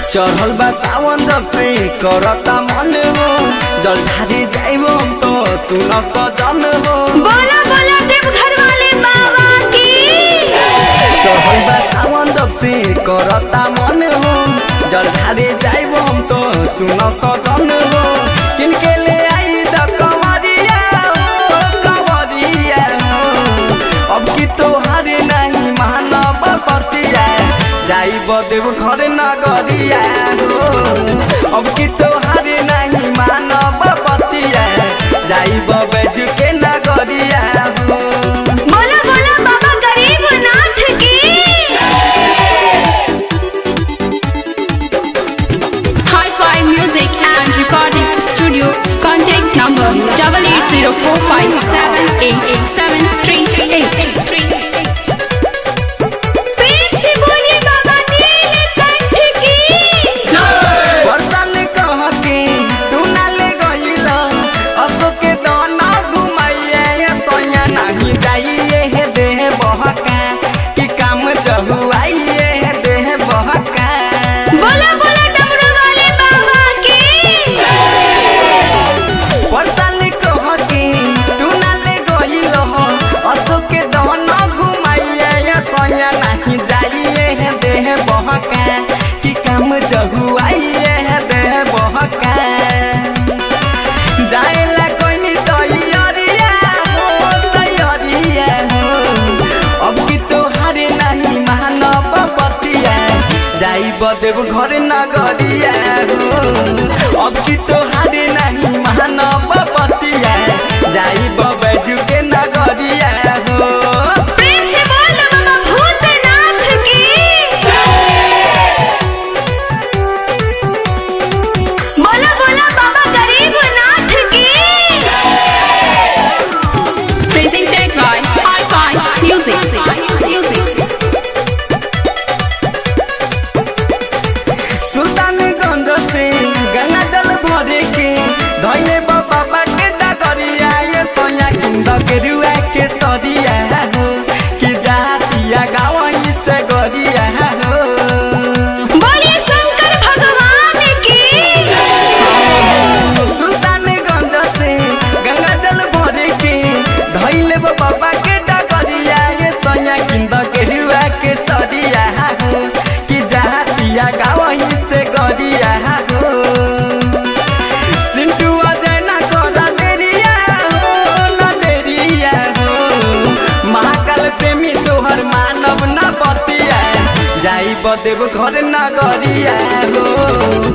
चढ़ल बा सावन जब से करता मन हो जल ढारी जाइबो तो सुन सजन हो बोला बोला देवघर वाले बाबा की चढ़ल बा सावन जब से करता मन हो जल ढारी जाइबो तो सुन सजन हो किनके ले आई द कंवरिया हो कंवरिया हो अब की तोहारे नहीं मानव बतिया जाइब देव घर नगरिया हो अब की तोहारे नहीं मानव बतिया जाइब बैज के नगरिया हो बोला बोला बाबा गरीबनाथ की Hi-Fi Music and Recording Studio. Contact number double eight zero four five seven eight eight seven three eight. प्रेम से बोलिए बाबा नीलकंठ की बरसाल कह के तू ना ले गइल अशोक के दाना घुमाइए सोया नहीं जाइए हे देह बहका कि काम चहुआइए हे देह बहका बोला बोला डमरू वाले बाबा की बरसाल कह के तू ना ले गइल अशोक के दाना घुमाइए सोया नहीं जाइए हे देह बहका कि काम चहुआइए हे देह बहका जाएला कोई तैयारिया हो तैयारिया हो अब की तोहारे नहीं मानव बतिया जाइब देव घर नगरिया हो अब की तोहारे नहीं मानव बतिया जाइब बैजू के नगरिया हो प्रेम से बोल बाबा भूतनाथ की बोला बोला बाबा गरीबनाथ की Presented by Hi-Fi Music. Music. Sultanganj से गंगा जल भरे के धैले बाबा के डगरिया ये सोया किंद के रुआ के सरिया हो कि जातिया गावई से गरिया हो बोलिए शंकर भगवान की सुल्तानगंज से गंगा जल भरे के धैले बाबा के डगरिया ये सोया किंद के रुआ के सरिया हो कि जातिया गावई से गरिया हो सिंटू अजय ना करा देरिया हो ना देरिया हो महाकाल प्रेमी तोहर मानव ना बतिया जाई बदेव घर नगरिया हो